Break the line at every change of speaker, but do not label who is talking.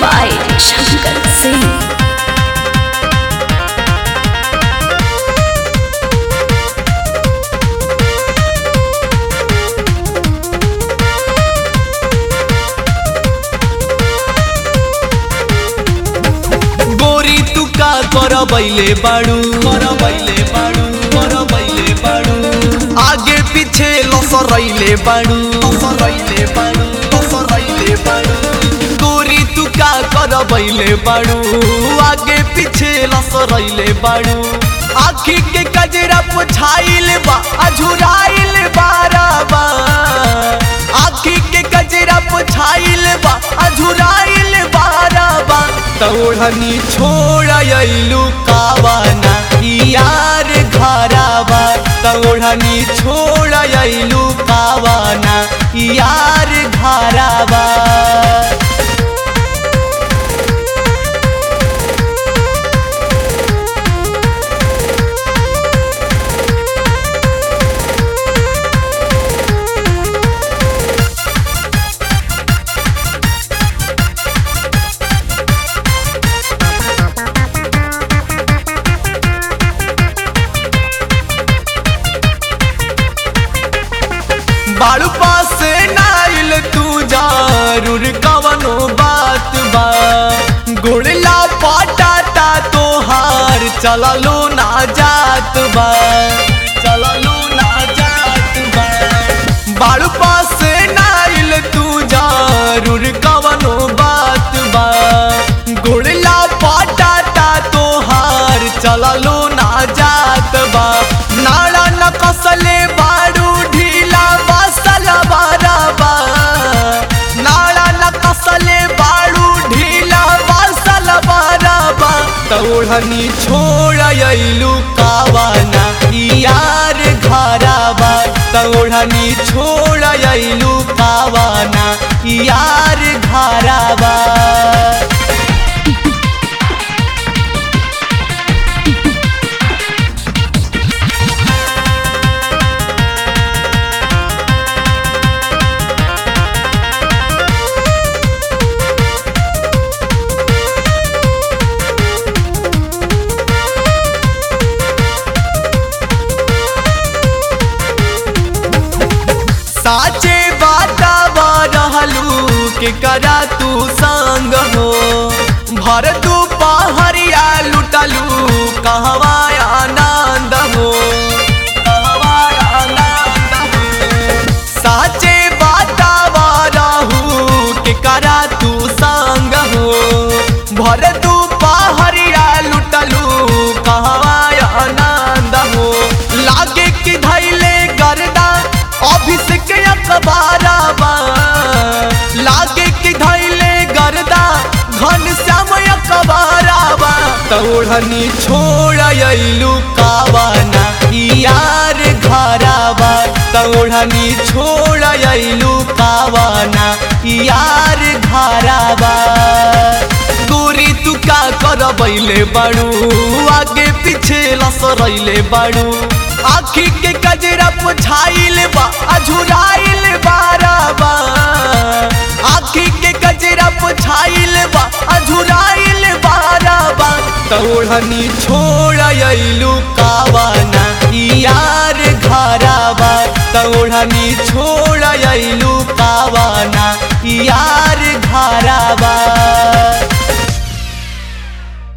by Shankar Singh.
गोरी तू का कर बैले बाड़ू कर बैले बाड़ू कर बैले बाड़ू आगे पीछे लसरैले बाड़ू लसरैले बाड़ू लसरैले बाड़ू गोरी तू का कर बैले बाड़ू आगे पीछे लसरैले बाड़ू आखी के कजरा पुछाइल बा अझुराइल बाराबा आखी के कजरा पुछाइल बा अझुराइल बाराबा तौड़नी छोड़लू कावाना यार घराबा तौड़नी छोड़लू कावाना यार घराबा बाड़ू पास नाइल तू जरूर कवनो बात बा गुड़ला पटाता तोहार चललो ना जात बा चललो ना जात बा बाड़ू पास नाइल तू जरूर कवनो बात बा गुड़ला पटाता तोहार चललो ना जात बा नाड़ा न कसले बाड़ू ढीला बसल बाराबा नाड़ा न कसले बाड़ू ढीला बसल बाराबा तौड़नी छोड़लू कावाना यार घराबा तौड़नी छोड़लू कावाना यार घराबा साचे बाता रहलू के करा तू संग हो भर तू पहरिया लुटलू कहवा आनंद हो कहवा आनंद हो साचे बाता रहू के करा तू संग हो भर तू पहरिया लुटलू कहवा आनंद हो लागे कि धैले गर्दा अभिषेक अखबाराबा लागे कि धैले गर्दा घन श्याम अखबाराबा तौड़नी छोड़लू कावाना यार घराबा तौड़नी छोड़लू कावाना यार घराबा गोरी तू का कर बैले बाड़ू आगे पीछे लसरैले बाड़ू आखी के कजरा पुछाइल बा अझुराइल बाराबा आखी के कजरा पुछाइल बा अझुराइल बाराबा तौड़नी छोड़लू कावाना यार घराबा तौड़नी छोड़लू कावाना यार घराबा